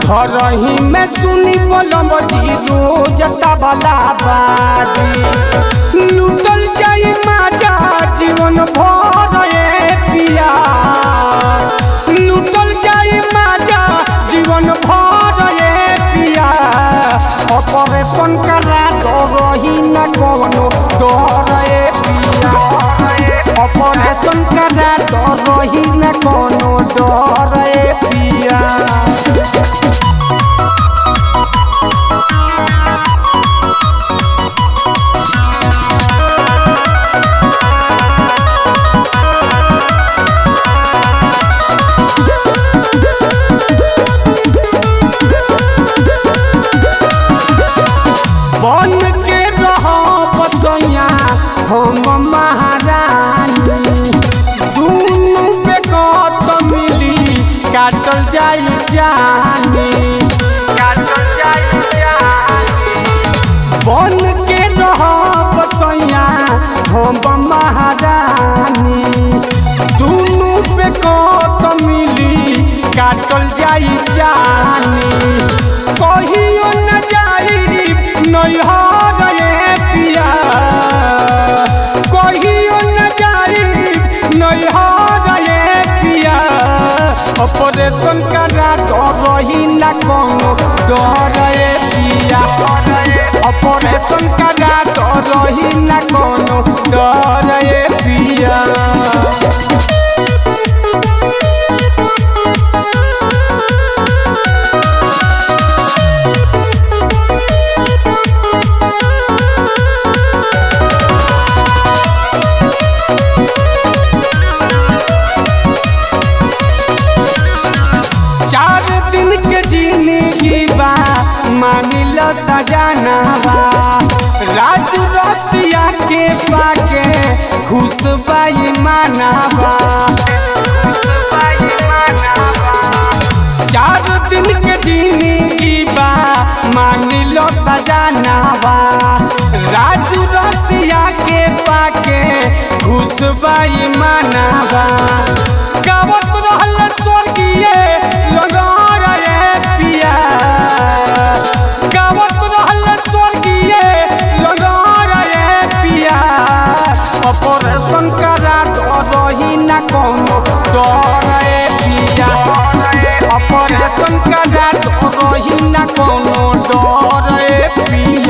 घर ही में सुनी बोलम जी रोज तबला बाजी लूटल जाई माजा जीवन भर ए पिया लूटल जाई माजा जीवन भर ए पिया ऑपरेशन करा तो रही न कोनो डर ए पिया ऑपरेशन करा तो रही न कोनो डर ए पिया बन के रह बसैया हम महारानी दुनू पे कत मिली काटल जाई जानी काटल जाई जानी बन के रह बसैया हम महारानी दुनू पे कत मिली काटल जाई जानी कहियो न जाई नैहर रे पिया कहियो न जाई नैहर रे पिया ऑपरेशन करा तो रही न कोनो डर रे पिया ऑपरेशन करा तो रही न कोनो डर रे पिया चार दिन के जिंदगी बा मानिल सजाना बा राज रसिया के पाके खुश बाई मानाबा चार दिन के जिंदगी बा मानिल सजाना बा राज रसिया के पाके खुश बाई मानाबा गावत रहल स्वर्गीय लगार ए पिया गावत रहल स्वर्गीय लगार ए पिया ऑपरेशन करा तो रही न कोनो डर ए पिया ऑपरेशन करा तो रही न कोनो डर ए पिया